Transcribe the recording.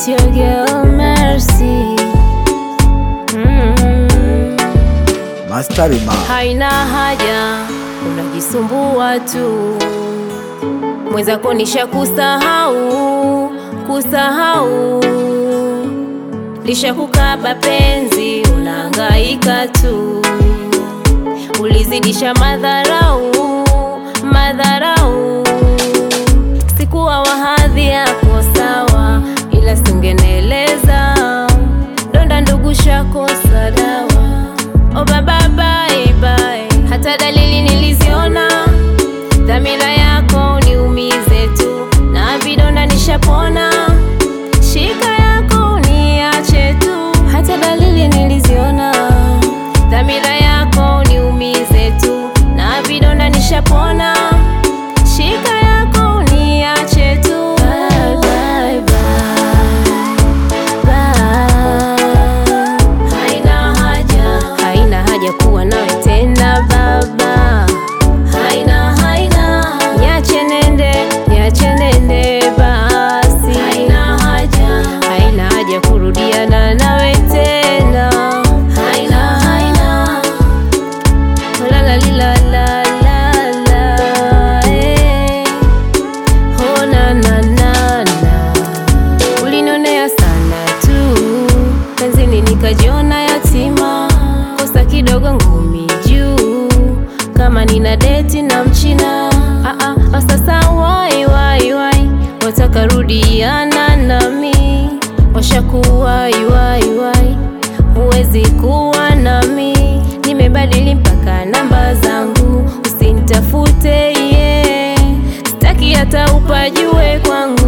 It's your girl Mercy. Mm. Mastari ma Haina haja unajisumbua tu, mwenzako nisha kusahau kusahau, lisha kukaba penzi, unahangaika tu, ulizidisha madharau madharau, sikuwa wahadhi yako sawa, ila singeneleza donda ndugu shakosa dawa Oh baba bye bye, hata dalili niliziona, dhamira yako niumize tu, na vidonda nishapona, shika yako niache tu, hata dalili niliziona, dhamira yako niumize tu, na vidonda nishapona, shika yako niache tu. Bye, bye, bye. Bye. Haina haja, haina haja kuwa nawe tena baba. Haina, haina, niache nende, niache nende basi. Haina haja, haina haja kurudiana nawe tena. Haina, haina, la la li la la la la, eh. Oh na na na na ulinionea sana tu penzini nikajiona yatima, kosa kidogo ngumi juu, kama nina deti na mchina ah, ah, sasa wai wai wai wataka rudiana nami, washakuwai wai wai, huwezi kuwa nami, nimebadili mpaka namba zangu, usinitafute ye, sitaki hata upajue kwangu